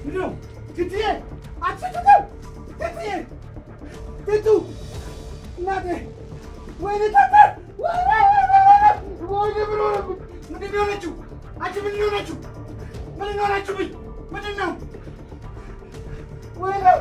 ምንድነው? ትትዬ አትትቱ ትትዬ ትቱ እናቴ ወይኔ ታታ ወይኔ ወይኔ ምን ሆነብኝ? ምንድን ነው የሆነችው? አንቺ ምንድን ነው የሆነችው? ምንድን ነው የሆነችብኝ? ምንድን ነው? ወይኔ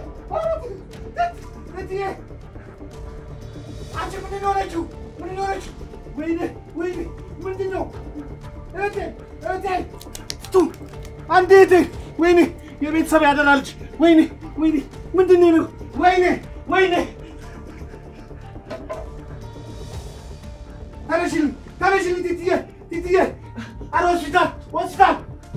ትትዬ አንቺ ምንድን ነው የሆነችው? ምንድን ነው የሆነችው? ወይኔ ወይኔ ምንድን ነው? እህቴ እህቴ ቱ አንዴ እህቴ ወይኔ የቤተሰብ ያደራ ልጅ ወይኔ ወይኔ ምንድን ነው? ወይኔ ወይኔ ተነሽልኝ ተነሽልኝ ቲትዬ ቲትዬ አረ ሆስፒታል ሆስፒታል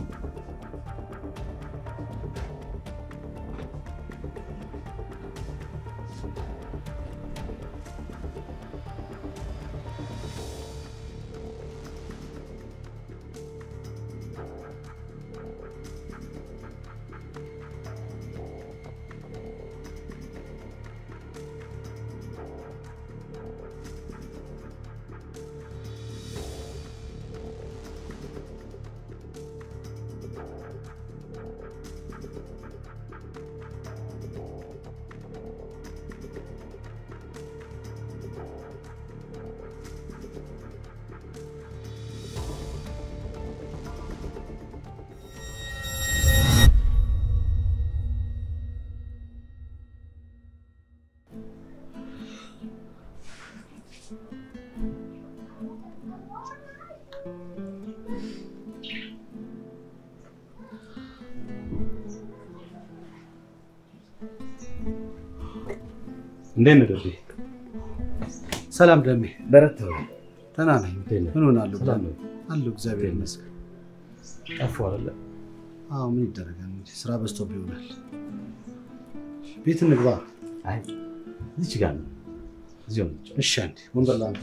እንዴት ነህ ደቤ? ሰላም ደሜ በረታ ደህና ነኝ ምን ሆናለሁ ሰላም ነው? አለሁ እግዚአብሔር ይመስገን ጠፋሁ አይደለ? አዎ ምን ይደረጋል እንግዲህ ስራ በዝቶብህ ይሆናል ቤት እንግባ አይ እዚች ጋር ነው። እዚሁ ነው። እሺ አንዴ ወንበር ላንተ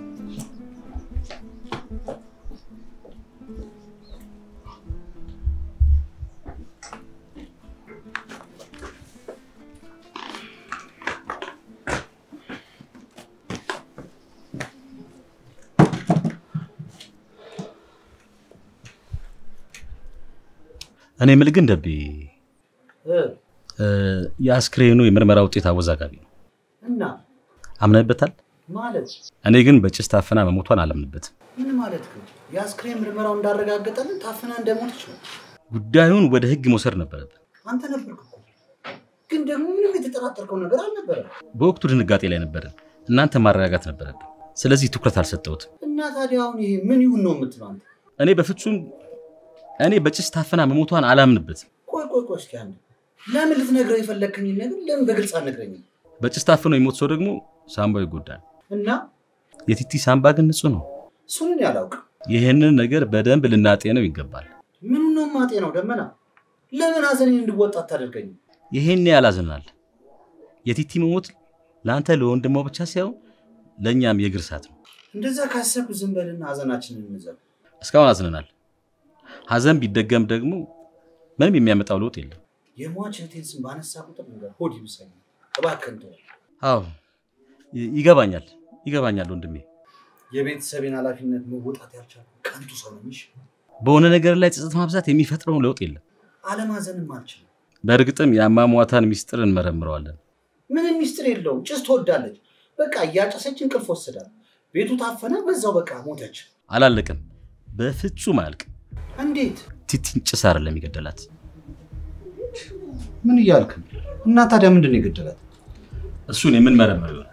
እኔ የምልህ ግን ደቤ የአስክሬኑ የምርመራ ውጤት አወዛጋቢ ነው። እና አምነህበታል? ማለት እኔ ግን በጭስ ታፍና መሞቷን አላምንበትም። ምን ማለት ነው? የአስክሬን ምርመራው እንዳረጋገጠልን ታፍና እንደሞተች ነው። ጉዳዩን ወደ ህግ መውሰድ ነበረብን። አንተ ነበርክ እኮ። ግን ደግሞ ምንም የተጠራጠርከው ነገር አልነበረም። በወቅቱ ድንጋጤ ላይ ነበርን። እናንተ ማረጋጋት ነበረብን። ስለዚህ ትኩረት አልሰጠሁትም። እና ታዲያ አሁን ይሄ ምን ይሁን ነው የምትለው አንተ? እኔ በፍጹም እኔ በጭስ ታፍና መሞቷን አላምንበትም። ቆይ ቆይ ቆይ እስኪ አንዴ ለምን ልትነግረው የፈለግከኝን ነገር ለምን በግልጽ አልነግረኝም? በጭስ ታፍኖ የሞት ሰው ደግሞ ሳምባው ይጎዳል። እና የቲቲ ሳምባ ግን ንጹህ ነው። እሱን እኔ አላውቅም። ይህንን ነገር በደንብ ልናጤነው ይገባል። ምኑ ነው ማጤ ነው ደመና? ለምን ሀዘኔን እንድወጣ አታደርገኝም? ይሄን ያላዝናል። የቲቲ መሞት ለአንተ ለወንድሟ ብቻ ሳይሆን ለእኛም የእግር እሳት ነው። እንደዛ ካሰብክ ዝም በልና ሀዘናችንን እንዘብ። እስካሁን አዝነናል። ሀዘን ቢደገም ደግሞ ምንም የሚያመጣው ለውጥ የለም። የሟች እህቴን ስም ባነሳ ቁጥር ነገር ሆድ ይብሰኛል። እባክህን ተወው። አዎ ይ- ይገባኛል፣ ይገባኛል ወንድሜ። የቤተሰቤን ኃላፊነት መወጣት ያልቻልኩ ቀንቱ ሰው ነኝ። እሺ? በሆነ ነገር ላይ ጸጸት ማብዛት የሚፈጥረውን ለውጥ የለም። አለማዘንም አልችልም። በእርግጥም የአሟሟታን ሚስጥር እንመረምረዋለን። ምንም ሚስጥር የለውም። ጭስ ትወዳለች። በቃ እያጨሰች እንቅልፍ ወስዳል። ቤቱ ታፈነ፣ በዛው በቃ ሞተች። አላለቅም፣ በፍጹም አያልቅም። እንዴት? ቲቲን ጭስ አይደለም የገደላት። ምን እያልክ ነው? እና ታዲያ ምንድን ነው የገደላት? እሱን የምንመረምር ይሆናል።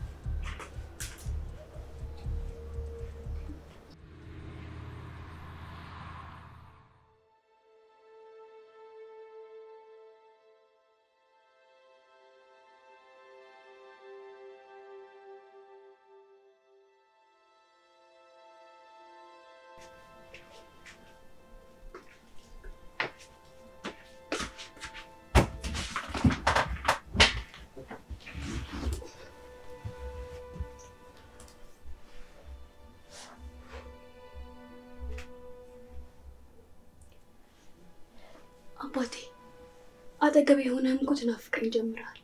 አባቴ አጠገብ የሆነህም እኮ ትናፍቀኝ ጀምረሃል።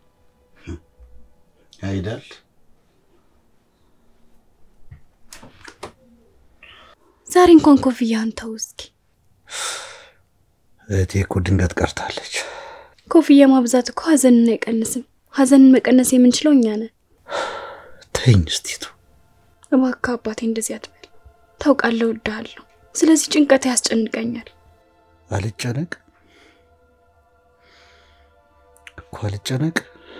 አይደል? ዛሬ እንኳን ኮፍያህን ተው እስኪ። እህቴ እኮ ድንገት ቀርታለች። ኮፍያ ማብዛት እኮ ሀዘንን አይቀንስም። ሀዘንን መቀነስ የምንችለው እኛ ነን። ተይኝ እስቲቱ። እባክህ አባቴ እንደዚህ አትበል። ታውቃለህ፣ እወድሃለሁ። ስለዚህ ጭንቀት ያስጨንቀኛል። አልጨነቅ እኮ አልጨነቅ።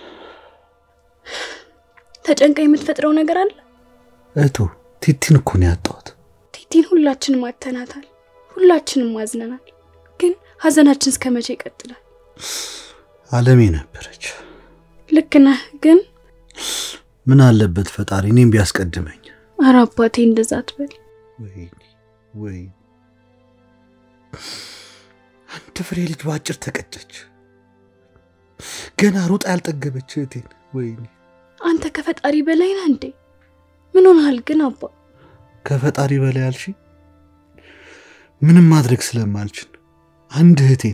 ተጨንቀ የምትፈጥረው ነገር አለ። እህቱ ቲቲን እኮ ነው ያጣሁት። ቲቲን ሁላችንም አተናታል፣ ሁላችንም አዝነናል። ግን ሀዘናችን እስከ መቼ ይቀጥላል? አለሜ ነበረች። ልክ ነህ፣ ግን ምን አለበት ፈጣሪ እኔም ቢያስቀድመኝ። ኧረ አባቴ እንደዛ አትበል። ወይኔ ወይኔ፣ አንድ ፍሬ ልጅ በአጭር ተቀጨች። ገና ሩጣ ያልጠገበች እህቴን። ወይኔ አንተ ከፈጣሪ በላይ ነህ እንዴ? ምን ሆነሃል ግን አባ? ከፈጣሪ በላይ ያልሽ ምንም ማድረግ ስለማልችል አንድ እህቴን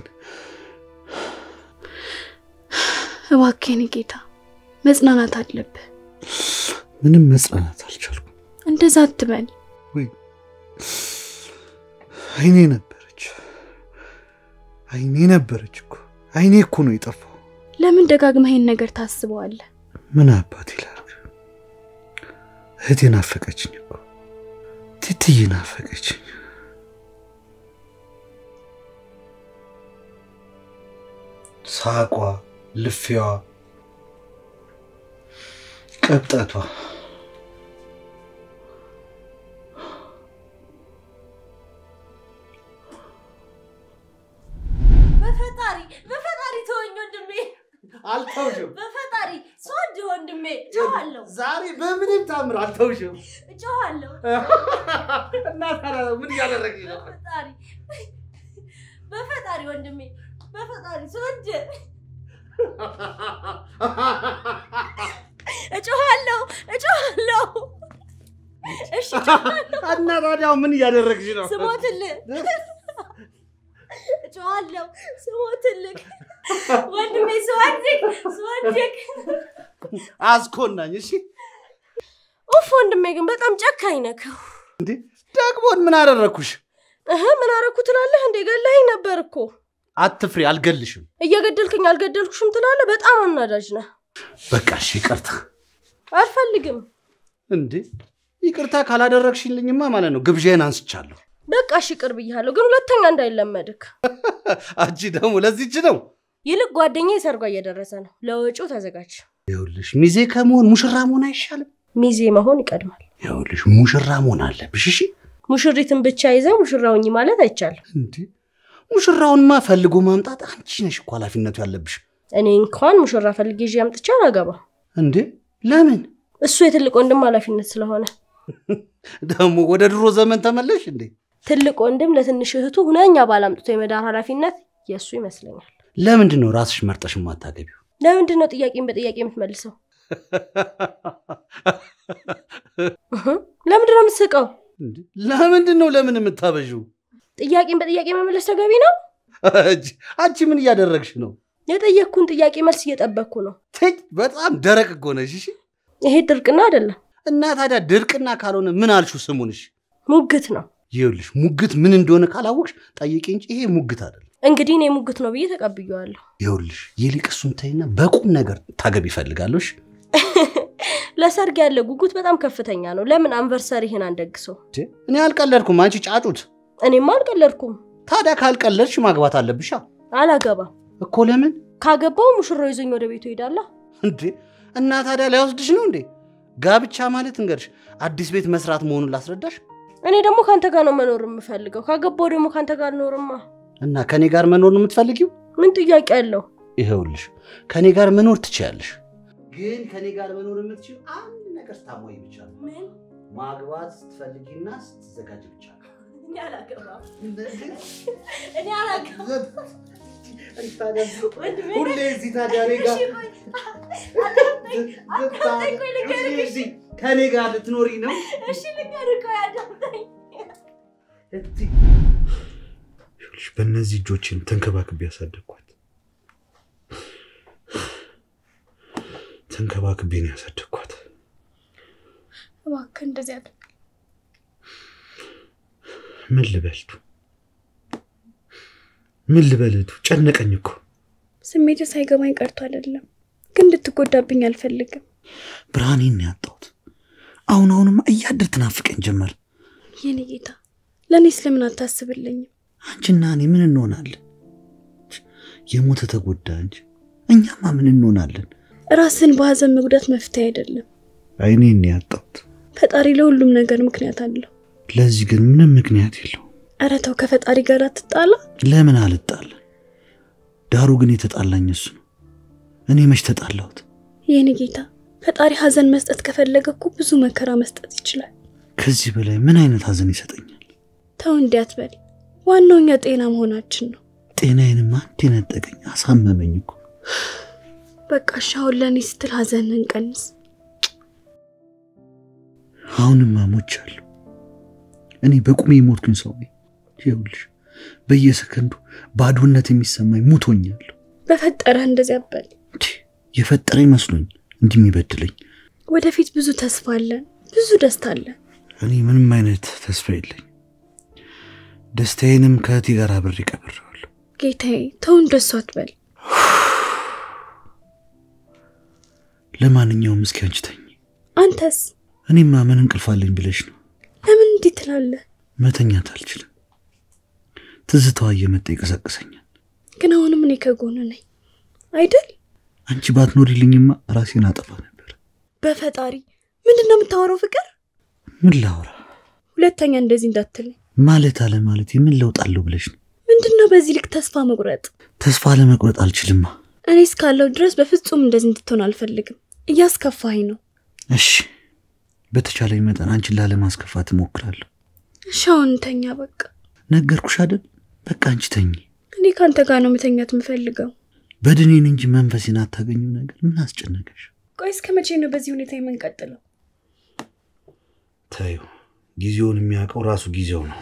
እባክህን ጌታ መጽናናት አለብህ። ምንም መጽናናት አልቻልኩም። እንደዛ አትበል። ወይ አይኔ ነበረች፣ አይኔ ነበረች እኮ አይኔ እኮ ነው የጠፋው። ለምን ደጋግመህ ይህን ነገር ታስበዋለህ? ምን አባት ይላል። እህቴ ናፈቀችኝ እኮ ቲትዬ ናፈቀችኝ። ሳቋ፣ ልፊዋ፣ ቀብጠቷ በፈጣሪ በፈጣሪ ተወኝ ወንድሜ፣ አልተውሽም። በፈጣሪ ስወድ ወንድሜ፣ ጮኋለሁ ዛሬ በምንም ታምር አልተውሽም። ጮኋለሁ። እና ታዲያ ምን እያደረግሽ ነው? በፈጣሪ በፈጣሪ ወንድሜ፣ በፈጣሪ ስወድ እጮኋለሁ እጮኋለሁ። እሺ እና ታዲያ ምን እያደረግሽ ነው? ስሞትልህ እጮኋለሁ ስሞትልህ ወንድሜ ስወድቅ ስወድቅ አስኮናኝ። እሺ ኡፍ ወንድሜ ግን በጣም ጨካኝ ነህ። እንዴ ደግሞን ምን አደረግኩሽ? እህ ምን አረኩ ትላለህ እንዴ? ገለኸኝ ነበር እኮ። አትፍሪ፣ አልገልሽም። እየገደልክኝ አልገደልኩሽም ትላለህ። በጣም አናዳጅ ነህ። በቃ እሺ ይቅርታ። አልፈልግም። እንዴ ይቅርታ ካላደረግሽልኝማ ማለት ነው ግብዣዬን አንስቻለሁ። በቃ እሺ ቅር ብያለሁ፣ ግን ሁለተኛ እንዳይለመድክ። አንቺ ደግሞ ለዚች ነው ይልቅ ጓደኛዬ ሰርጓ እየደረሰ ነው፣ ለወጪው ተዘጋጅ። ይኸውልሽ፣ ሚዜ ከመሆን ሙሽራ መሆን አይሻልም? ሚዜ መሆን ይቀድማል። ይኸውልሽ፣ ሙሽራ መሆን አለብሽ። እሺ ሙሽሪትን ብቻ ይዘህ ሙሽራውኝ ማለት አይቻልም። እንዴ ሙሽራውንማ ፈልጎ ማምጣት አንቺ ነሽ እኮ ኃላፊነቱ ያለብሽ። እኔ እንኳን ሙሽራ ፈልጌ ይዤ አምጥቼ አላገባም። እንዴ ለምን እሱ የትልቅ ወንድም ኃላፊነት ስለሆነ ደግሞ ወደ ድሮ ዘመን ተመለሽ እንዴ? ትልቅ ወንድም ለትንሽ እህቱ ሁነኛ ባል አምጥቶ የመዳር ኃላፊነት የእሱ ይመስለኛል። ለምንድን ነው ራስሽ መርጠሽ የማታገቢው? ለምንድን ነው ጥያቄን በጥያቄ የምትመልሰው? እህ፣ ለምንድን ነው የምትስቀው? እንዴ ለምንድን ነው ለምን የምታበዥው? ጥያቄን በጥያቄ መመለስ ተገቢ ነው? አንቺ- አንቺ ምን እያደረግሽ ነው? የጠየቅኩን ጥያቄ መልስ እየጠበቅኩ ነው። ትይ በጣም ደረቅ እኮ ነሽ። እሺ ይሄ ድርቅና አይደለም፣ እና ታዲያ ድርቅና ካልሆነ ምን አልሽው ስሙንሽ? ሙግት ነው። ይኸውልሽ ሙግት ምን እንደሆነ ካላወቅሽ ጠይቂ እንጂ ይሄ ሙግት አይደለም። እንግዲህ እኔ ሙግት ነው ብዬ ተቀብዬዋለሁ። ይኸውልሽ ይልቅ እሱን ተይና በቁም ነገር ታገቢ ይፈልጋለሽ። ለሰርግ ያለ ጉጉት በጣም ከፍተኛ ነው። ለምን አንቨርሰሪህን አንደግሰው? እኔ አልቀለድኩም፣ አንቺ ጫጩት። እኔማ አልቀለድኩም። ታዲያ ካልቀለድሽ ማግባት አለብሻ አላገባም። እኮ። ለምን ካገባው ሙሽራው ይዞኝ ወደ ቤቱ ይሄዳላ። እንዴ? እና ታዲያ ላይወስድሽ ነው እንዴ? ጋብቻ ማለት እንገርሽ አዲስ ቤት መስራት መሆኑን ላስረዳሽ። እኔ ደግሞ ከአንተ ጋር ነው መኖር የምፈልገው። ካገባው ደግሞ ከአንተ ጋር አልኖርማ። እና ከኔ ጋር መኖር ነው የምትፈልጊው? ምን ጥያቄ አለው? ይኸውልሽ ከኔ ጋር መኖር ትችያለሽ፣ ግን ከኔ ጋር መኖር የምትችል አንድ ነገር ስታሞይ ብቻ ነው። ምን? ማግባት ስትፈልጊና ስትዘጋጅ ብቻ ነው። እኔ አላገባም። እኔ አላገባም። ወንድሜ፣ ሁሌ እዚህ ታዲያ እኔ ጋር እሺ ቆይ፣ አዳምጠኝ፣ አዳምጠኝ፣ ቆይ ልንገርህ፣ እሺ? ከኔ ጋር ልትኖሪ ነው? እሺ ልንገርህ፣ ቆይ አዳምጠኝ። ይኸውልሽ በእነዚህ እጆችን ተንከባክቤ ያሳደግኳት ተንከባክቤ ነው ያሳደግኳት። እባክህ እንደዚህ አትበል። ምን ልበልቱ ምን ልበልቱ ጨነቀኝ እኮ ስሜት ሳይገባኝ ቀርቶ አይደለም፣ ግን እንድትጎዳብኝ አልፈልግም። ብርሃኔን ነው ያጣሁት። አሁን አሁንማ እያደር ትናፍቀኝ ጀመር። የኔ ጌታ ለእኔ ስለምን አታስብልኝም? አንቺና እኔ ምን እንሆናለን? የሞተ ተጎዳ እንጂ እኛማ ምን እንሆናለን? ራስን በሀዘን መጉዳት መፍትሄ አይደለም። አይኔን ነው ያጣሁት። ፈጣሪ ለሁሉም ነገር ምክንያት አለው። ለዚህ ግን ምንም ምክንያት የለው። ኧረ ተው፣ ከፈጣሪ ጋር አትጣላ። ለምን አልጣለን? ዳሩ ግን የተጣላኝ እሱ ነው። እኔ መች ተጣላሁት? የኔ ጌታ ፈጣሪ ሀዘን መስጠት ከፈለገ እኮ ብዙ መከራ መስጠት ይችላል። ከዚህ በላይ ምን አይነት ሀዘን ይሰጠኛል? ተው እንዲህ አትበል። ዋናው እኛ ጤና መሆናችን ነው። ጤናዬንም አንድ የነጠቀኝ አሳመመኝ እኮ። በቃ እሺ፣ አሁን ለእኔ ስትል ሀዘንን ቀንስ። አሁንማ ሞቻለሁ። እኔ በቁሜ የሞትኩኝ ሰው ነኝ። ይኸውልሽ በየሰከንዱ ባዶነት የሚሰማኝ ሙቶኛለሁ። በፈጠረህ እንደዚህ አትበል። እንዲህ የፈጠረኝ መስሎኝ እንዲህ የሚበድለኝ ወደፊት ብዙ ተስፋ አለን፣ ብዙ ደስታ አለን። እኔ ምንም አይነት ተስፋ የለኝ። ደስታዬንም ከእህቴ ጋር አብሬ ቀብሬዋለሁ። ጌታዬ ተው እንደሱ አትበል። ለማንኛውም እስኪ አንቺ ተኝ። አንተስ እኔማ ምን እንቅልፍ አለኝ ብለሽ ነው? ለምን እንዲህ ትላለህ? መተኛት አልችልም። ትዝታዋ እየመጣ ይቀሰቅሰኛል። ግን አሁንም እኔ ከጎን ነኝ አይደል? አንቺ ባትኖሪልኝማ ራሴን አጠፋ ነበር። በፈጣሪ ምንድን ነው የምታወራው? ፍቅር ምን ላውራ ሁለተኛ እንደዚህ እንዳትለኝ። ማለት አለ ማለት የምን ለውጥ አለው ብለሽ ነው? ምንድን ነው በዚህ ልክ ተስፋ መቁረጥ? ተስፋ ለመቁረጥ አልችልማ። እኔ እስካለው ድረስ በፍጹም እንደዚህ እንድትሆን አልፈልግም። እያስከፋኝ ነው። እሺ በተቻለኝ መጠን አንቺን ላለማስከፋት እሞክራለሁ። እሺ አሁን እንተኛ በቃ። ነገርኩሽ አይደል? በቃ አንቺ ተኝ። እኔ ከአንተ ጋር ነው መተኛት የምፈልገው። በድኔን እንጂ መንፈሴን አታገኘው ነገር ምን አስጨነቀሽ? ቆይ እስከ መቼ ነው በዚህ ሁኔታ የምንቀጥለው? ተዩ፣ ጊዜውን የሚያውቀው ራሱ ጊዜው ነው።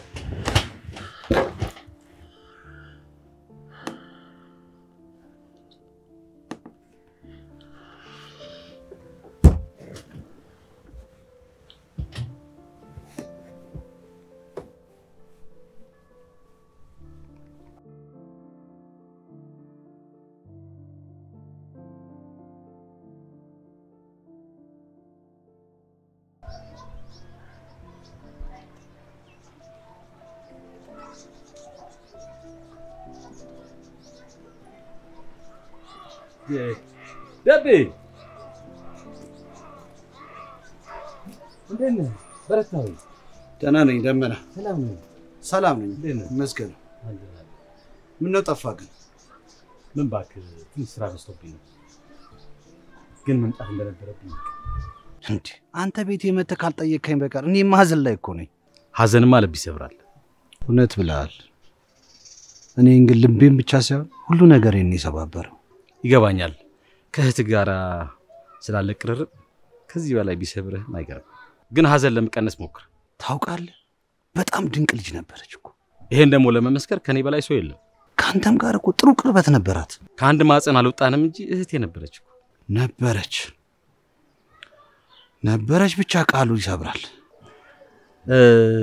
ደቤ እንዴት ነህ? በረታዊ ደህና ነኝ ደመና። ሰላም ነው? ሰላም ነኝ እንዴት ነህ? ይመስገን። ምነው ጠፋ ግን? ምን እባክህ ትንሽ ስራ በዝቶብኝ ነው፣ ግን መምጣት እንደነበረብኝ እንዴ አንተ ቤት የመተህ ካልጠየቅከኝ በቀር እኔ ማዘን ላይ እኮ ነኝ። ሀዘንማ ልብ ይሰብራል። እውነት ብለሃል። እኔን ግን ልቤን ብቻ ሳይሆን ሁሉ ነገሬን ነው የሰባበረው። ይገባኛል። ከእህት ጋር ስላለ ቅርርብ ከዚህ በላይ ቢሰብርህም አይገርም። ግን ሀዘን ለመቀነስ ሞክር። ታውቃለህ፣ በጣም ድንቅ ልጅ ነበረች እኮ። ይሄን ደግሞ ለመመስከር ከኔ በላይ ሰው የለም። ከአንተም ጋር እኮ ጥሩ ቅርበት ነበራት። ከአንድ ማፀን አልወጣንም እንጂ እህቴ ነበረች እኮ። ነበረች ነበረች ብቻ ቃሉ ይሰብራል። እ፣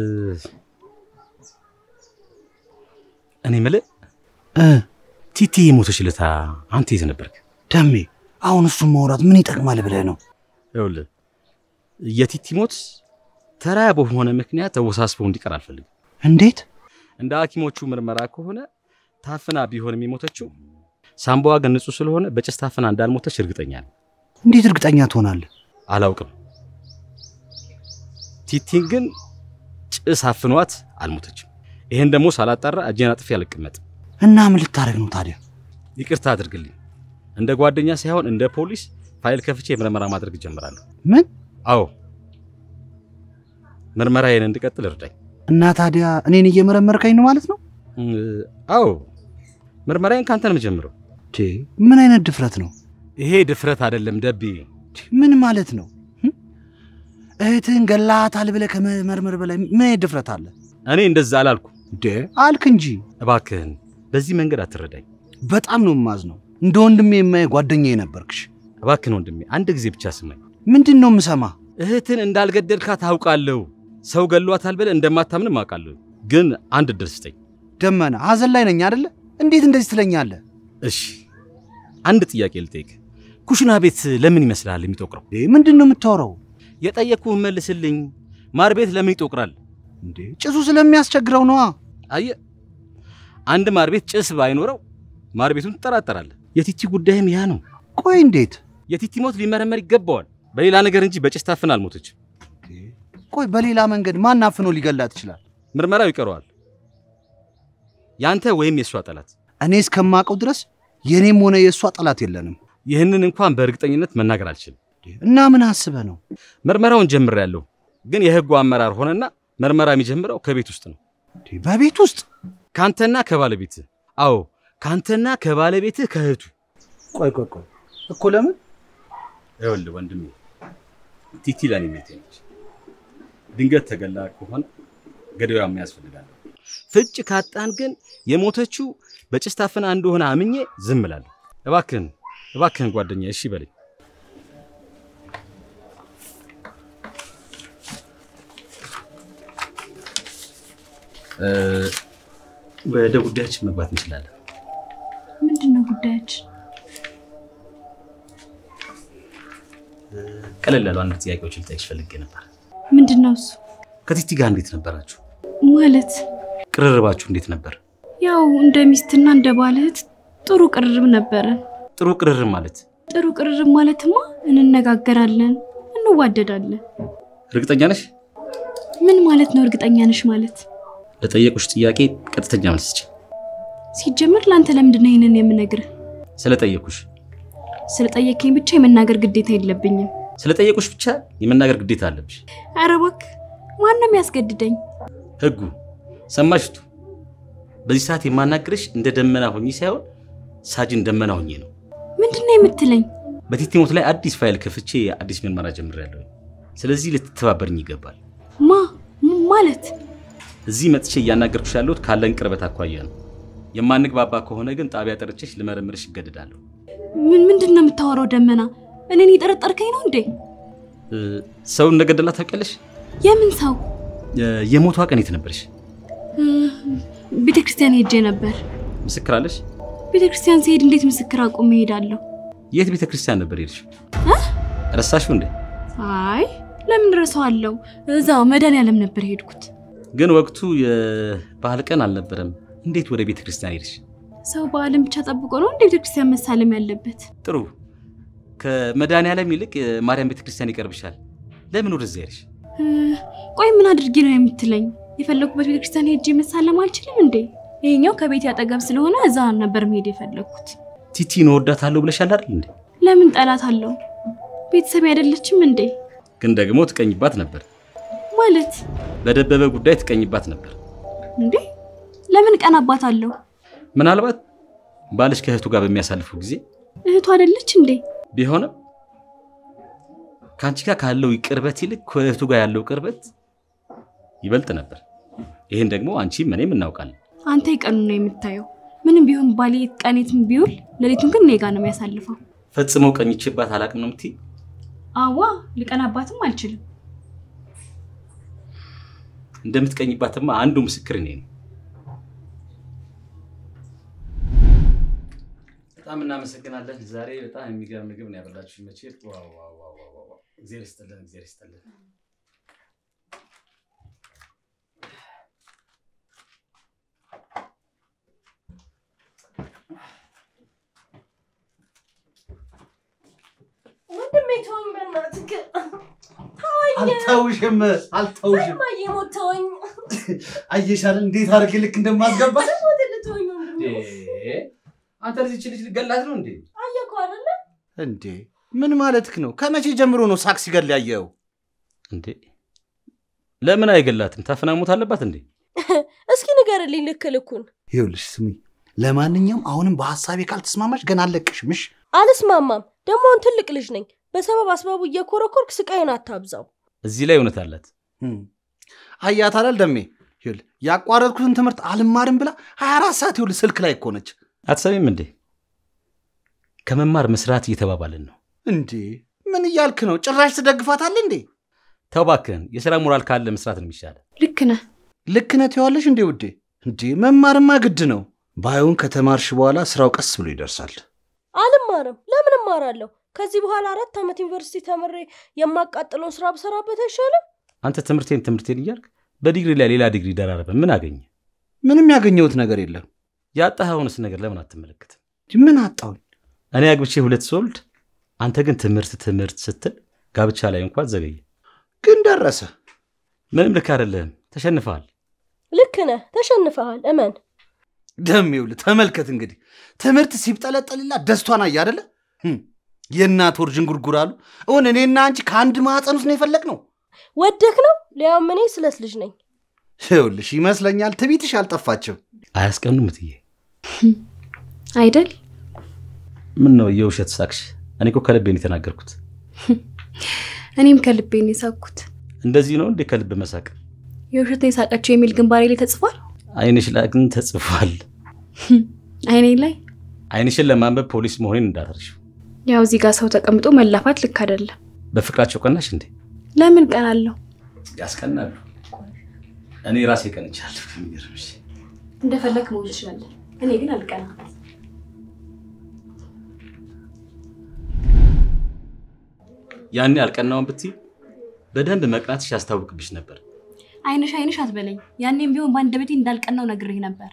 እኔ የምልህ እ ቲቲ የሞተች ዕለት አንተ የት ነበርክ? ደሜ አሁን እሱን ማውራት ምን ይጠቅማል ብለህ ነው? ይኸውልህ የቲቲ ሞት ተራ በሆነ ምክንያት ተወሳስበው እንዲቀር አልፈልግም። እንዴት? እንደ ሐኪሞቹ ምርመራ ከሆነ ታፍና ቢሆንም የሞተችው ሳምባዋ ግን ንጹህ ስለሆነ በጭስ ታፍና እንዳልሞተች እርግጠኛ ነኝ። እንዴት እርግጠኛ ትሆናለህ? አላውቅም። ቲቲን ግን ጭስ አፍኗት አልሞተችም። ይሄን ደግሞ ሳላጣራ እጄን አጥፌ አልቀመጥም። እና ምን ልታደርግ ነው ታዲያ? ይቅርታ አድርግልኝ። እንደ ጓደኛ ሳይሆን እንደ ፖሊስ ፋይል ከፍቼ ምርመራ ማድረግ እጀምራለሁ። ምን? አዎ ምርመራዬን እንድቀጥል እርዳኝ። እና ታዲያ እኔን እየመረመርከኝ ነው ማለት ነው? እ፣ አዎ ምርመራዬን ካንተ ነው የምጀምረው። ቼ ምን አይነት ድፍረት ነው? ይሄ ድፍረት አይደለም ደቤ። ቼ፣ ምን ማለት ነው? ህም? እህትህን ገላታል ብለህ ከመመርመር በላይ ምን አይነት ድፍረት አለ? እኔ እንደዛ አላልኩ። እንዴ አልክ እንጂ። እባክህን በዚህ መንገድ አትረዳኝ። በጣም ነው የማዝነው። እንደ ወንድሜ የማየ ጓደኛዬ ነበርክሽ። እባክህን ወንድሜ አንድ ጊዜ ብቻ ስማኝ። ምንድን ነው የምሰማ? እህትን እንዳልገደልካት አውቃለሁ። ሰው ገሏታል ብለህ እንደማታምንም አውቃለሁ። ግን አንድ እድል ስጠኝ ደመና ሀዘን ላይ ነኝ አደለ? እንዴት እንደዚህ ትለኛለህ? እሺ። አንድ ጥያቄ ልጠይቅ። ኩሽና ቤት ለምን ይመስልሃል የሚጦቅረው? እንዴ ምንድን ነው የምታወራው? የጠየቅኩህን መልስልኝ። ማር ቤት ለምን ይጦቅራል? እንዴ ጭሱ ስለሚያስቸግረው ነዋ። አየህ፣ አንድ ማር ቤት ጭስ ባይኖረው ማር ቤቱን ትጠራጠራለህ። የቲቲ ጉዳይም ያ ነው። ቆይ እንዴት? የቲቲ ሞት ሊመረመር ይገባዋል፣ በሌላ ነገር እንጂ በጭስ ታፍን አልሞተችም። ቆይ በሌላ መንገድ ማን አፍኖ ሊገላት ይችላል? ምርመራው ይቀረዋል። ያንተ ወይም የእሷ ጠላት። እኔ እስከማውቀው ድረስ የእኔም ሆነ የእሷ ጠላት የለንም። ይህንን እንኳን በእርግጠኝነት መናገር አልችልም። እና ምን አስበህ ነው? ምርመራውን ጀምሬያለሁ፣ ግን የህጉ አመራር ሆነና ምርመራ የሚጀምረው ከቤት ውስጥ ነው። እንዴ በቤት ውስጥ? ካንተና ከባለቤትህ። አዎ ካንተና ከባለቤትህ ከእህቱ። ቆይ ቆይ ቆይ እኮ ለምን? ይኸውልህ ወንድሜ ቲቲ ለኔ ቤቴ ነች። ድንገት ተገላ ከሆነ ገዳዩም ያስፈልጋል። ፍጭ ካጣን ግን የሞተችው በጭስ ታፍና እንደሆነ አምኜ ዝም እላለሁ። እባክህን እባክህን ጓደኛ እሺ በለኝ። ወደ ጉዳያችን መግባት እንችላለን። ምንድን ነው ጉዳያችን? ቀለል ያሉ አንድ ጥያቄዎች ልጠይቅሽ ፈልጌ ነበር። ምንድን ነው እሱ? ከቲቲ ጋር እንዴት ነበራችሁ? ማለት ቅርርባችሁ እንዴት ነበር? ያው እንደ ሚስትና እንደ ባልህት ጥሩ ቅርርብ ነበረን። ጥሩ ቅርርብ ማለት ጥሩ ቅርርብ ማለትማ እንነጋገራለን፣ እንዋደዳለን። እርግጠኛ ነሽ? ምን ማለት ነው እርግጠኛ ነሽ ማለት? ለጠየቁሽ ጥያቄ ቀጥተኛ መልስ ስጪ። ሲጀምር ለአንተ ለምንድን ነው ይህንን የምነግርህ? ስለጠየቁሽ ስለጠየከኝ ብቻ የመናገር ግዴታ የለብኝም። ስለጠየቁሽ ብቻ የመናገር ግዴታ አለብሽ። ኧረ እባክህ ማንም ያስገድደኝ? ህጉ ሰማሽቱ። በዚህ ሰዓት የማናግርሽ እንደ ደመና ሆኜ ሳይሆን ሳጅን ደመና ሆኜ ነው። ምንድን ነው የምትለኝ? በቲቲ ሞት ላይ አዲስ ፋይል ከፍቼ አዲስ ምርመራ ጀምሬያለሁ። ስለዚህ ልትተባበርኝ ይገባል። ማ ም- ማለት እዚህ መጥቼ እያናገርኩሽ ያለሁት ካለን ቅርበት አኳያ ነው። የማንግባባ ከሆነ ግን ጣቢያ ጠርቼሽ ልመረምርሽ ይገድዳለሁ። ምን ምንድን ነው የምታወራው? ደመና እኔን የጠረጠርከኝ ነው እንዴ? እ፣ ሰው እንደገደላት ታውቂያለሽ? የምን ሰው? እ፣ የሞቷ ቀን የት ነበርሽ? ቤተ ክርስቲያን ሄጄ ነበር። ምስክር አለሽ? ቤተ ክርስቲያን ሲሄድ እንዴት ምስክር አቁሜ እሄዳለሁ? የት ቤተ ክርስቲያን ነበር ሄድሽ? ረሳሽው እንዴ? አይ ለምን ረሳዋለሁ? እዛው መድኃኒዓለም ነበር የሄድኩት። ግን ወቅቱ የባህል ቀን አልነበረም። እንዴት ወደ ቤተ ክርስቲያን ሄድሽ? ሰው በዓለም ብቻ ጠብቆ ነው እንደ ቤተ ክርስቲያን መሳለም ያለበት? ጥሩ። ከመድኃኒዓለም ይልቅ የማርያም ቤተ ክርስቲያን ይቀርብሻል። ለምን ወደዚያ ሄድሽ? እ፣ ቆይ ምን አድርጌ ነው የምትለኝ? የፈለኩበት ቤተ ክርስቲያን ሄጄ መሳለም አልችልም እንዴ? ይሄኛው ከቤት ያጠገብ ስለሆነ እዛ ነበር መሄድ የፈለግኩት። ቲቲን እወዳታለሁ ብለሻል አይደል እንዴ? ለምን ጠላት አለው? ቤተሰብ አይደለችም እንዴ? ግን ደግሞ ትቀኝባት ነበር። ማለት በደበበ ጉዳይ ትቀኝባት ነበር። እንዴ ለምን ቀናባት አለው? ምናልባት ባልሽ ከእህቱ ጋር በሚያሳልፉ ጊዜ እህቱ አይደለች እንዴ? ቢሆንም ከአንቺ ጋር ካለው ቅርበት ይልቅ ከእህቱ ጋር ያለው ቅርበት ይበልጥ ነበር። ይህን ደግሞ አንቺም እኔም እናውቃለን። አንተ የቀኑ ነው የምታየው። ምንም ቢሆን ባሌ ቀኔትም ቢውል ሌሊቱን ግን እኔ ጋ ነው የሚያሳልፈው። ፈጽመው ቀኝቼባት አላቅም ነው የምትይ? አዋ ልቀናባትም አልችልም። እንደምትቀኝባትማ አንዱ ምስክር እኔ ነው። በጣም እናመሰግናለን። ዛሬ በጣም የሚገርም ምግብ ነው ያበላችሁ። መቼ ዋው ዋው ዋው ዋው ዋው! እግዚአብሔር ይስጥልን፣ እግዚአብሔር ይስጥልን። ወንድሜ ተወኝ፣ በእናትህ ግን ተወኝ። አልተውሽም አልተውሽም። እማዬ ሞት ተወኝ። አየሻል እንዴት አድርጌ ልክ እንደማስገባ ወደ ልትወኝ ወንድሜ። አንተ ልጅ ልጅ ልገላት ነው እንዴ? አየህ እኮ አይደለ? እንዴ ምን ማለትክ ነው? ከመቼ ጀምሮ ነው ሳቅ ሲገል ያየኸው? እንዴ ለምን አይገላትም? ታፍና ሞት አለባት እንዴ? እስኪ ንገርልኝ ልክ ልኩን። ይኸውልሽ ስሚ፣ ለማንኛውም አሁንም በሀሳቤ ካልተስማማሽ ገና አለቅሽም። እሺ አልስማማም። ደግሞ አሁን ትልቅ ልጅ ነኝ። በሰበብ አስባቡ እየኮረኮርክ ስቃይን አታብዛው። እዚህ ላይ እውነት አላት። አያት አላል ደሜ። ይኸውልህ ያቋረጥኩትን ትምህርት አልማርም ብላ 24 ሰዓት ይኸውልህ ስልክ ላይ እኮ ነች። አትሰሚም እንዴ? ከመማር መስራት እየተባባልን ነው። እንዴ ምን እያልክ ነው? ጭራሽ ትደግፋታለህ እንዴ? ተው እባክህን፣ የሥራ ሞራል ካለ መስራት ነው የሚሻለው። ልክ ነህ። ልክ ነህ ትይዋለሽ እንዴ ውዴ? እንዴ መማርማ ግድ ነው። ባይሆን ከተማርሽ በኋላ ስራው ቀስ ብሎ ይደርሳል። አልማርም። ለምን እማራለሁ? ከዚህ በኋላ አራት ዓመት ዩኒቨርሲቲ ተምሬ የማቃጥለውን ስራ ብሰራበት አይሻልም? አንተ ትምህርቴን ትምህርቴን እያልክ በዲግሪ ላይ ሌላ ዲግሪ ደራረበ ምን አገኘ? ምንም ያገኘሁት ነገር የለም። ያጣኸውንስ ነገር ለምን አትመለከትም? ምን አጣሁኝ? እኔ አግብቼ ሁለት ስወልድ፣ አንተ ግን ትምህርት ትምህርት ስትል ጋብቻ ላይ እንኳን ዘገየ። ግን ደረሰ። ምንም ልክ አይደለህም። ተሸንፈሃል። ልክ ነህ፣ ተሸንፈሃል። እመን። ደም ይውል ተመልከት እንግዲህ ትምህርት ሲብጠለጠልላ ደስቷን አየ አደለ? የእናት ወር ዥንጉርጉር አሉ። እውን እኔና አንቺ ከአንድ ማዕፀን ውስጥ ነው የፈለግ ነው። ወደክ ነው ሊያውም እኔ ስለስ ልጅ ነኝ። ይኸውልሽ ይመስለኛል ትቢትሽ አልጠፋችም። አያስቀኑም እትዬ። አይደል? ምን ነው የውሸት ሳቅሽ? እኔ እኮ ከልቤ ነው የተናገርኩት። እኔም ከልቤ ነው የሳቅኩት። እንደዚህ ነው እንዴ ከልብ መሳቅ? የውሸት ነው የሳቀችው የሚል ግንባሬ ላይ ተጽፏል። አይንሽ ላይ ግን ተጽፏል። አይኔ ላይ አይንሽን ለማንበብ ፖሊስ መሆኔን እንዳትረሺው። ያው እዚህ ጋር ሰው ተቀምጦ መላፋት ልክ አይደለም። በፍቅራቸው ቀናሽ እንዴ? ለምን ቀናለሁ? ያስቀናሉ። እኔ ራሴ ቀንቻለሁ። የሚገርምሽ እንደፈለግ መሆን ትችላለህ። እኔ ግን አልቀናም። ያኔ አልቀናውን ብትይ በደንብ መቅናትሽ ያስታውቅብሽ ነበር። አይንሽ አይንሽ አትበለኝ። ያኔም ቢሆን በአንደበቴ እንዳልቀናው ነግሬህ ነበር።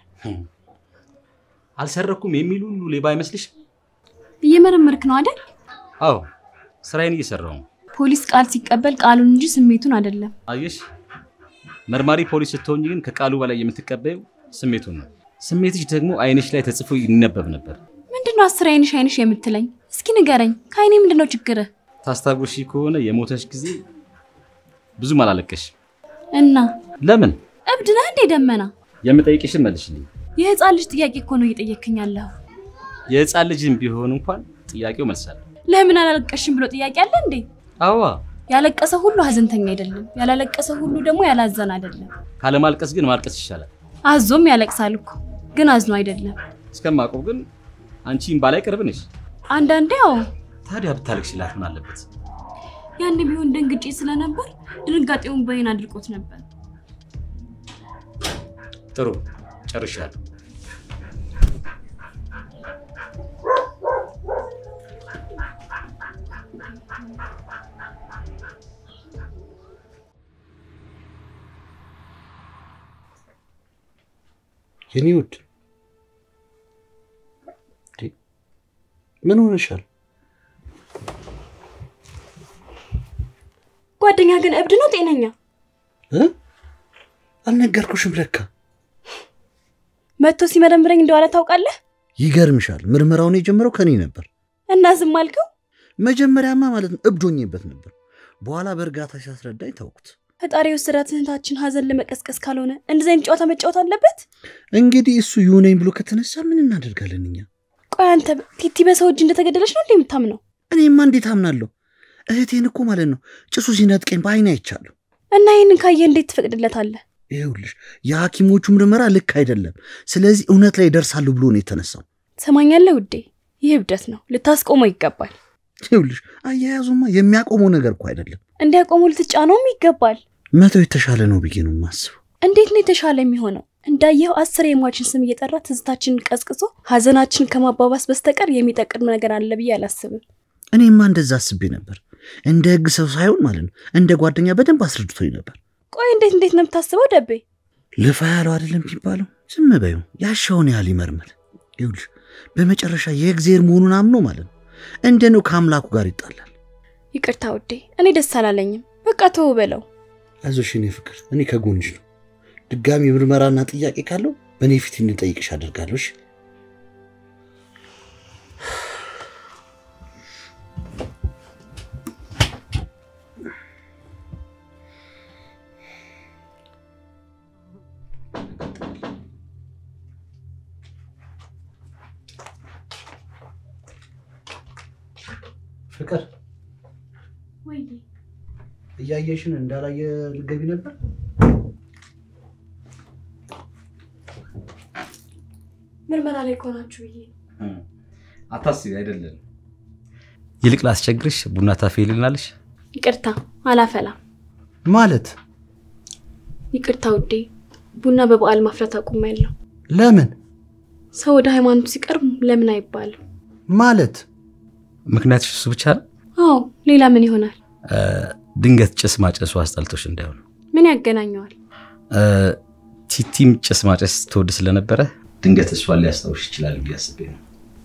አልሰረኩም የሚል ሁሉ ሌባ አይመስልሽም? እየመረመርክ ነው አይደል? አዎ ስራዬን እየሰራው ነው። ፖሊስ ቃል ሲቀበል ቃሉን እንጂ ስሜቱን አይደለም። አየሽ፣ መርማሪ ፖሊስ ስትሆኝ ግን ከቃሉ በላይ የምትቀበዩ ስሜቱን ነው። ስሜትሽ ደግሞ አይንሽ ላይ ተጽፎ ይነበብ ነበር። ምንድነው አስር አይንሽ አይንሽ የምትለኝ? እስኪ ንገረኝ። ከአይኔ ምንድነው ችግርህ? ታስታውሺ ከሆነ የሞተሽ ጊዜ ብዙም አላለቀሽ። እና ለምን? እብድ ነህ እንዴ ደመና? የምጠይቅሽን መልሽልኝ። የህፃን ልጅ ጥያቄ እኮ ነው እየጠየክኝ ያለኸው። የህፃን ልጅም ቢሆን እንኳን ጥያቄው መልሳለሁ። ለምን አላለቀሽም ብሎ ጥያቄ አለ እንዴ? አዋ ያለቀሰ ሁሉ ሀዘንተኛ አይደለም። ያላለቀሰ ሁሉ ደግሞ ያላዘን አይደለም። ካለማልቀስ ግን ማልቀስ ይሻላል። አዞም ያለቅሳል እኮ ግን አዝኖ አይደለም። እስከማውቀው ግን አንቺ እምባ ላይ ቅርብ ነሽ። አንዳንዴ ያው ታዲያ ብታለቅሽላት ምን አለበት? ያን ቢሆን ደንግጬ ስለነበር ድንጋጤውን በይን አድርጎት ነበር። ጥሩ ጨርሻለሁ። የኔ ውድ እንዴ፣ ምን ሆነሻል? ጓደኛ ግን እብድ ነው ጤነኛ? እ? አልነገርኩሽም ለካ። መጥቶ ሲመረምረኝ እንደዋለ ታውቃለህ? ይገርምሻል፣ ምርመራውን የጀመረው ከኔ ነበር። እና ዝም አልከው? መጀመሪያማ ማለት ነው እብድ ሆኜበት ነበር። በኋላ በእርጋታ ሲያስረዳኝ ታውቁት። ፈጣሪ የወሰዳት እህታችን ሀዘን ለመቀስቀስ ካልሆነ እንደዚህ አይነት ጨዋታ መጫወት አለበት? እንግዲህ እሱ ይሁነኝ ብሎ ከተነሳ ምን እናደርጋለን እኛ? ቆይ አንተ ቲቲ በሰው እጅ እንደተገደለች ነው እንዴ የምታምነው? እኔማ እንዴት አምናለሁ? እህቴን እኮ ማለት ነው ጭሱ ሲነጥቀኝ በአይኔ አይቻለሁ። እና ይህንን ካየ እንዴት ትፈቅድለታለህ? ይኸውልሽ የሐኪሞቹ ምርመራ ልክ አይደለም። ስለዚህ እውነት ላይ ይደርሳሉ ብሎ ነው የተነሳው። ሰማኛለህ ውዴ፣ ይህ እብደት ነው፣ ልታስቆመው ይገባል። ይኸውልሽ አያያዙማ የሚያቆመው ነገር እኮ አይደለም። እንዲያቆሙ ልትጫነውም ይገባል። መተው የተሻለ ነው ብዬ ነው የማስበው። እንዴት ነው የተሻለ የሚሆነው? እንዳየኸው አስር የሟችን ስም እየጠራ ትዝታችንን ቀስቅሶ ሀዘናችንን ከማባባስ በስተቀር የሚጠቅም ነገር አለ ብዬ አላስብም። እኔማ እንደዛ አስቤ ነበር። እንደ ህግ ሰው ሳይሆን ማለት ነው እንደ ጓደኛ በደንብ አስረድቶኝ ነበር። ቆይ እንዴት እንዴት ነው የምታስበው ደቤ? ልፋ ያለው አይደለም የሚባለው። ዝም በይው፣ ያሻውን ያህል ይመርመር። ይኸውልሽ በመጨረሻ የእግዜር መሆኑን አምኖ ማለት ነው እንደ ነው ከአምላኩ ጋር ይጣላል። ይቅርታ ውዴ፣ እኔ ደስ አላለኝም። በቃ ተው በለው። አይዞሽ የኔ ፍቅር፣ እኔ ከጎንሽ ነው። ድጋሚ ምርመራና ጥያቄ ካለው በእኔ ፊት እንጠይቅሽ አደርጋለሁ። እሺ? ፍቅር እያየሽን እንዳላየ ልገቢ ነበር። ምርመራ ላይ ከሆናችሁ ብዬ አታስቢ፣ አይደለም። ይልቅ ላስቸግርሽ፣ ቡና ታፈይልናለሽ? ይቅርታ አላፈላም። ማለት ይቅርታ ውዴ፣ ቡና በበዓል ማፍላት አቁሜያለሁ። ለምን? ሰው ወደ ሃይማኖቱ ሲቀርብ ለምን አይባልም። ማለት ምክንያትሽ እሱ ብቻ ነው? አዎ ሌላ ምን ይሆናል? ድንገት ጭስ ማጨሱ አስጠልቶሽ እንዳይሆን። ምን ያገናኘዋል? ቲቲም ጭስ ማጨስ ትወድ ስለነበረ ድንገት እሷን ሊያስታውሽ ይችላል ብዬ አስቤ ነው።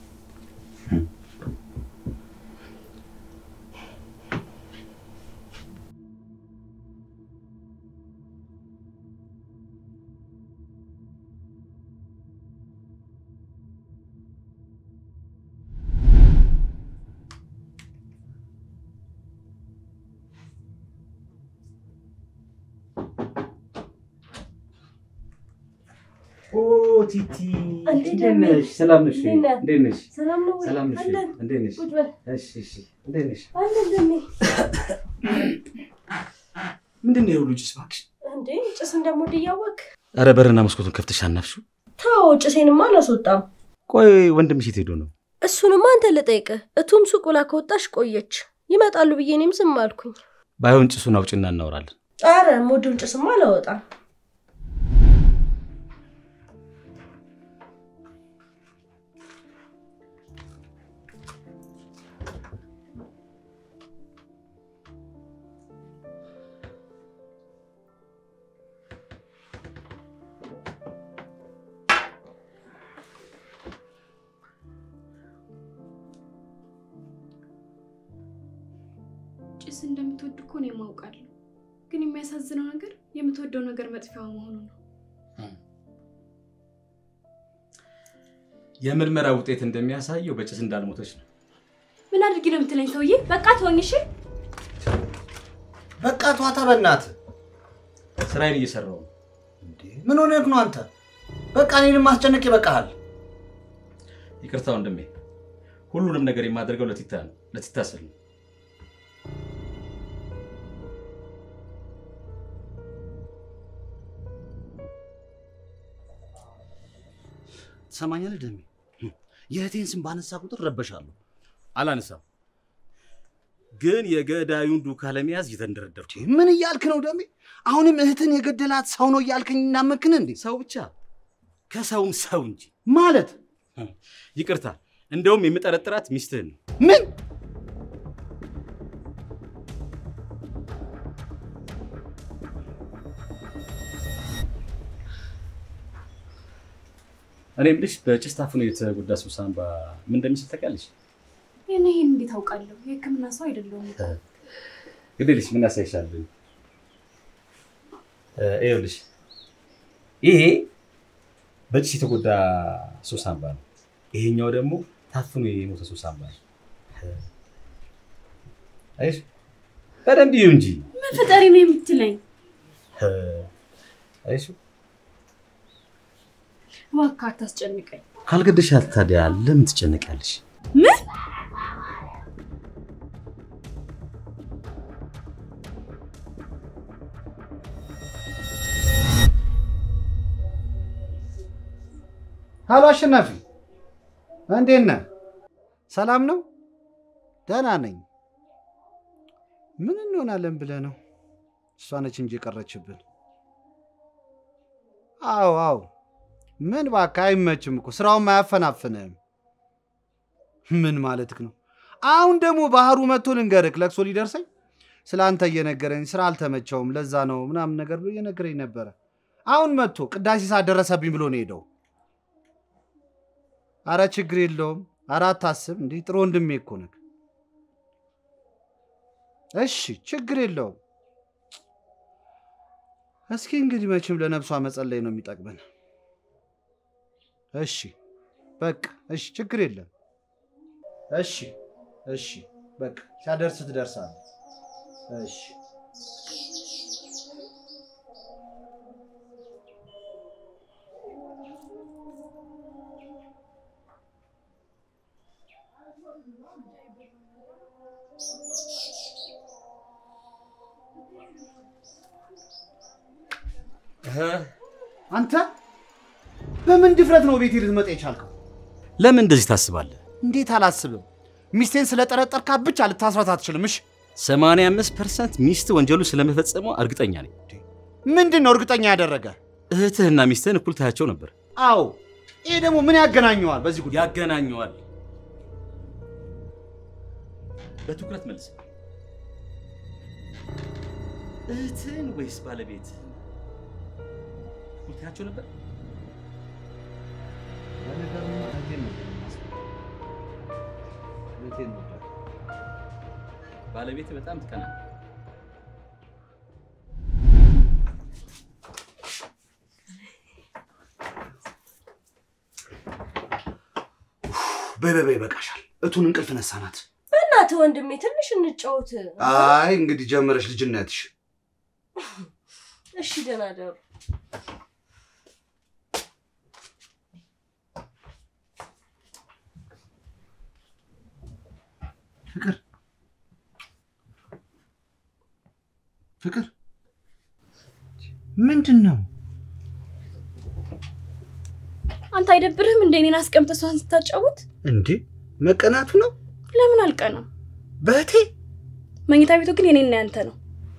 ኦ ቲቲ እንዴት እንዴት ነህ? ነሽ? ሰላም ነሽ? እንዴት ነህ? እንዴት ነሽ? ሰላም ነው ወይ? ሰላም ነሽ? አለን። እንዴት ነሽ? ቁጭ በል። እሺ፣ እሺ። እንዴት ነሽ? አለን ደሜ። ምንድን ነው የሁሉ ጭስ እባክሽ? እንዴ ጭስ እንደምወድ እያወቅህ? ኧረ በርና መስኮቱን ከፍተሽ አናፍሽው። ተው ጭሴንማ አላስወጣም። ቆይ ወንድምሽ የት ሄዶ ነው? እሱንማ አንተ ልጠይቅህ። እቱም ሱቅ ብላ ከወጣሽ ቆየች። ይመጣሉ ብዬ እኔም ዝም አልኩኝ። ባይሆን ጭሱን አውጭና እናወራለን። ኧረ የምወደውን ጭስማ አላወጣም። ጭስ እንደምትወድ እኮ ነው የማውቃለሁ። ግን የሚያሳዝነው ነገር የምትወደው ነገር መጥፊያዋ መሆኑ ነው። የምርመራ ውጤት እንደሚያሳየው በጭስ እንዳልሞተች ነው። ምን አድርጊ ነው የምትለኝ ሰውዬ? በቃ ተወኝ እሺ። በቃ ተዋታ በእናትህ። ስራዬን እየሰራው ነው። እንዴ ምን ሆነህ ነው አንተ? በቃ እኔንም ማስጨነቅ ይበቃሃል። ይቅርታ ወንድሜ፣ ሁሉንም ነገር የማደርገው ለቲታ ነው፣ ለቲታ ስል ነው። ትሰማኛለህ ደሜ? የእህቴን ስም ባነሳ ቁጥር ረበሻለሁ። አላነሳም፣ ግን የገዳዩን ዱካ ለመያዝ እየተንደረደርኩ ነው። ምን እያልክ ነው ደሜ? አሁንም እህትን የገደላት ሰው ነው እያልከኝ እናመክን እንዴ? ሰው ብቻ ከሰውም ሰው እንጂ። ማለት ይቅርታ፣ እንደውም የምጠረጥራት ሚስትህን ነው። ምን እኔ የምልሽ በጭስ ታፍኖ የተጎዳ ሰው ሳንባ ምን እንደሚስል ታውቂያለሽ? ይህን ይህን እንዴት አውቃለሁ? የህክምና ሰው አይደለሁም። ግዴለሽ ምን ያሳይሻለሁ? ይኸውልሽ ይሄ በጭስ የተጎዳ ሰው ሳንባ ነው። ይሄኛው ደግሞ ታፍኖ የሞተ ሰው ሳንባ ነው። አይሽ በደንብ ይሁ እንጂ ምን ፈጣሪ ነው የምትለኝ? አይሽ እባክህ አታስጨንቀኝ። ካልገደሻት ታዲያ ለምን ትጨነቂያለሽ? ምን ሀሎ አሸናፊ፣ እንዴት ነህ? ሰላም ነው? ደህና ነኝ። ምን እንሆናለን ብለህ ነው? እሷ ነች እንጂ የቀረችብን። አዎ አዎ። ምን እባክህ አይመችም እኮ ስራውም አያፈናፍንህም። ምን ማለትክ ነው? አሁን ደግሞ ባህሩ መጥቶ ልንገርክ ለቅሶ ሊደርሰኝ ስለ አንተ እየነገረኝ ስራ አልተመቸውም ለዛ ነው ምናምን ነገር ብሎ እየነገረኝ ነበረ። አሁን መጥቶ ቅዳሴ ሰዓት ደረሰብኝ ብሎ ነው ሄደው። አረ ችግር የለውም። አረ አታስብ። እንዲህ ጥሩ ወንድሜ እኮ ነህ። እሺ ችግር የለውም። እስኪ እንግዲህ መቼም ለነፍሷ መጸለይ ነው የሚጠቅመን። እሺ በቃ እሺ፣ ችግር የለም። እሺ እሺ፣ በቃ ሲያደርስ ትደርሳለህ። እሺ አንተ በምን ድፍረት ነው ቤቴ ልትመጣ የቻልከው? ለምን እንደዚህ ታስባለህ? እንዴት አላስብም። ሚስቴን ስለጠረጠርካት ብቻ ልታስራት አትችልም። እሺ 85 ፐርሰንት ሚስት ወንጀሉ ስለመፈጸሟ እርግጠኛ ነኝ። ምንድን ነው እርግጠኛ ያደረገ? እህትህና ሚስትህን እኩል ታያቸው ነበር። አዎ፣ ይሄ ደግሞ ምን ያገናኘዋል በዚህ ጉዳይ? ያገናኘዋል። በትኩረት መልስ። እህትህን ወይስ ባለቤትህን ሁለታቸው ነበር? ለነገሩ እህቴን ነበር የማስበው። እህቴን ነበር። ባለቤትህ በጣም ትቀና። በይ በይ በይ፣ ይበቃሻል። እቱን እንቅልፍ ነሳናት። በእናትህ ወንድሜ ትንሽ እንጫወት። አይ እንግዲህ ጀመረሽ ልጅነትሽ። እሺ ደህና ደሩ። ፍቅር ፍቅር ምንድን ነው? አንተ አይደብርህም እንደ እኔን አስቀምጠህ እሷን ስታጫውት? እንዴ መቀናቱ ነው ለምን አልቀናም? በእህቴ መኝታ ቤቱ ግን የኔና ያንተ ነው።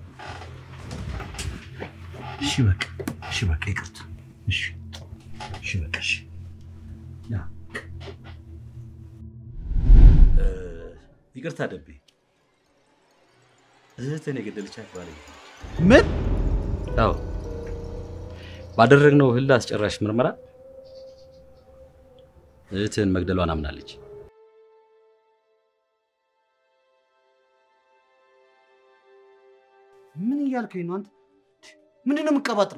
እሺ በቃ እሺ በቃ ይቅርታ። እሺ እሺ በቃ እሺ ያ እ፣ ይቅርታ ደቤ፣ እህትህን የገደለቻት ባለቤት ነች። ምን አዎ፣ ባደረግነው ህል አስጨራሽ ምርመራ እህትህን መግደሏን አምናለች። ምን እያልከኝ ነው አንተ? ምንድን ነው የምትቀባጥረው?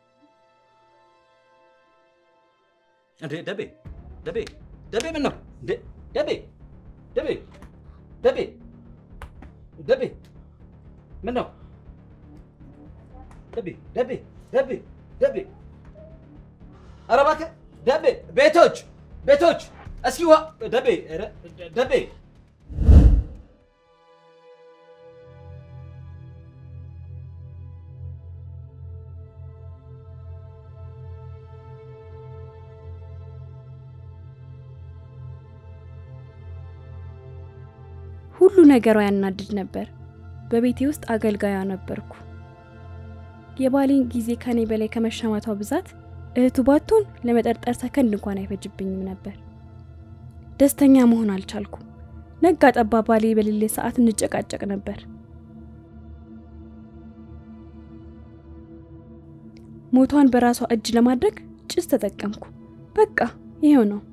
እንዴ ደቤ ደቤ ደቤ ምን ነው እንዴ ደቤ ደቤ ደቤ ደቤ ምን ነው ደቤ ደቤ ደቤ ደቤ ኧረ እባክህ ደቤ ቤቶች ቤቶች እስኪ ውሃ ደቤ ኧረ ደቤ ሁሉ ነገሯ ያናድድ ነበር። በቤቴ ውስጥ አገልጋያ ነበርኩ። የባሌን ጊዜ ከኔ በላይ ከመሻማቷ ብዛት እህቱ ባትሆን ለመጠርጠር ሰከንድ እንኳን አይፈጅብኝም ነበር። ደስተኛ መሆን አልቻልኩም። ነጋ ጠባ ባሌ በሌለ ሰዓት እንጨቃጨቅ ነበር። ሞቷን በራሷ እጅ ለማድረግ ጭስ ተጠቀምኩ። በቃ ይሄው ነው።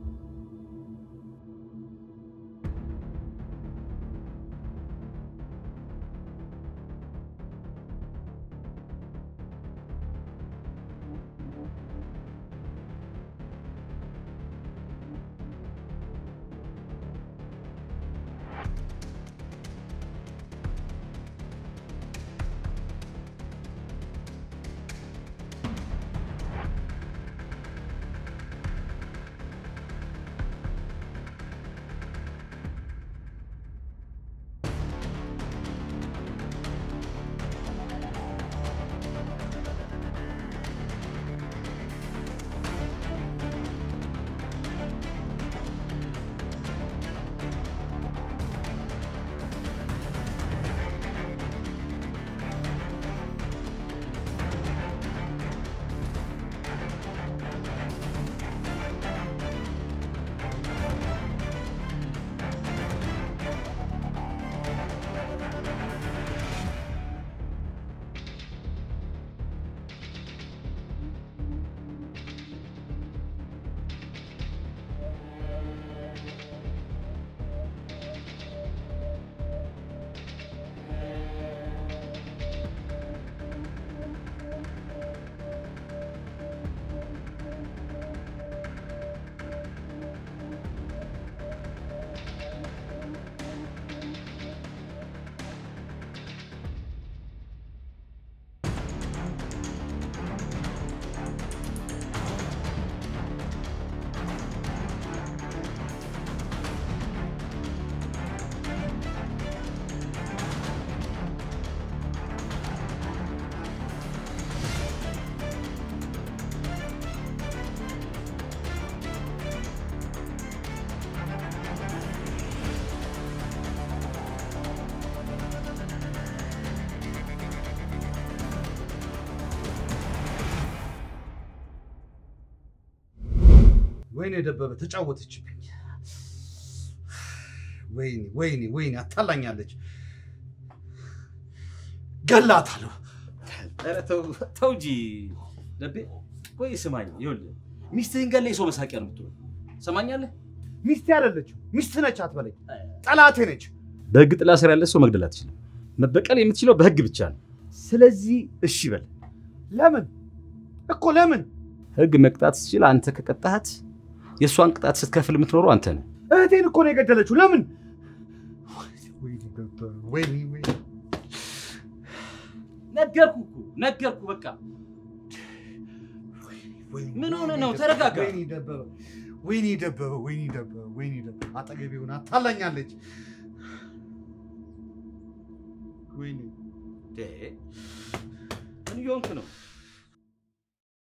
ወይኔ ደበበ ተጫወተችብኝ። ወይኔ ወይኔ ወይኔ አታላኛለች። ገላታለሁ። ኧረ ተው ተው እንጂ ደቤ። ቆይ ስማኝ፣ ይኸውልህ ሚስትህን ገለህ የሰው መሳቂያ ነው የምትሆነው። ሰማኛለህ? ሚስቴ አይደለችም፣ ሚስት ነች አትበለኝ። ጠላቴ ነች። በህግ ጥላ ስር ያለ ሰው መግደል አትችልም። መበቀል የምትችለው በህግ ብቻ ነው። ስለዚህ እሺ በል። ለምን እኮ ለምን? ህግ መቅጣት ስትችል አንተ ከቀጣሃት የእሷን ቅጣት ስትከፍል የምትኖረው አንተ ነህ። እህቴን እኮ ነው የገደለችው። ለምን? ወይኔ ደበበ፣ ወይኔ ወይኔ ነገርኩ እኮ ነገርኩ። በቃ ምን ሆነ ነው? ተረጋጋ። ወይኔ ደበበ፣ ወይኔ ደበበ፣ ወይኔ ደበበ፣ ወይኔ ደበበ። አጠገቤ ሆና አታላኛለች። ወይኔ ምን እየሆንክ ነው?